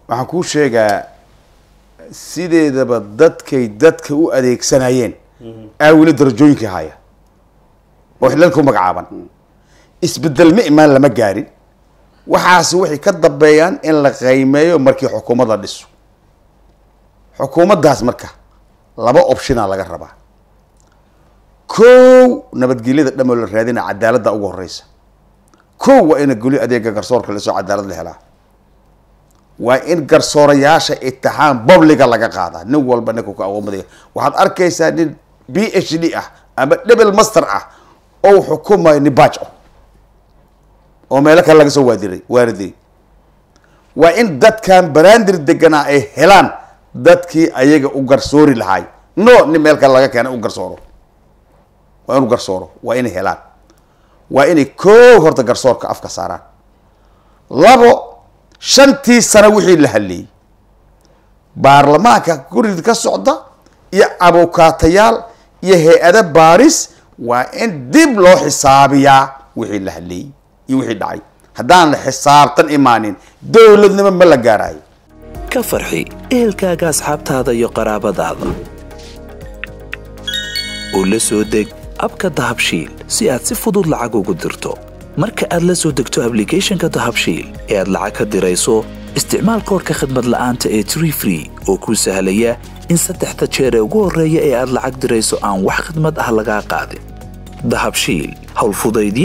waxaan kuu sheegaa sideedaba dadkay dadka u adeegsanayeen aa weli darajooyinkii haya oo xillalka u magacaaban isbedel ma imaan lama gaarin waxaasi waxay ka dambeeyaan in la qiimeeyo markii xukuumadda dhiso xukuumaddaas marka laba optionaa laga rabaa kow nabadgelyada dhamoo la raadina cadaaladda ugu horeysa kow waa ina goli adeega garsoorka lasoo cadaalad la helaa waa in garsoorayaasha itixaam bobliga laga qaadaa nin walba ninka ku aqoonmadaya waxaad arkaysaa nin b h d ah ama double master ah oo xukumayo nibaajo oo meelo kale laga soo waadiray waariday waa in dadkan baraandir deganaa ay helaan dadkii ayaga u garsoori lahaay no nin meel kale laga keenay u garsooro waa inu garsooro waa inay helaan waa inay koo horta garsoorka afka saaraan labo shantii sano wixii la hadleeyey baarlamaanka guriga ka socda iyo abukaatayaal iyo hay-ado baaris waa in dib loo xisaabiyaa wixii la hadleeyey iyo wixii dhacay haddaan la xisaabtan imaanin dowladnimo ma la gaarayo ka farxi ehelkaaga asxaabtaada iyo qaraabadaada oo la soo deg abka dahabshiil si aad si fudud lacag ugu dirto marka aad la soo degto ablicathonka dahabshiil ee aad lacag ka dirayso isticmaal koorka khadmad la'aanta ee tree free oo kuu sahlaya in saddexda jeer ee ugu horreeya ee aad lacag dirayso aan wax khidmad ah lagaa qaadin dahabshiil howlfudaydii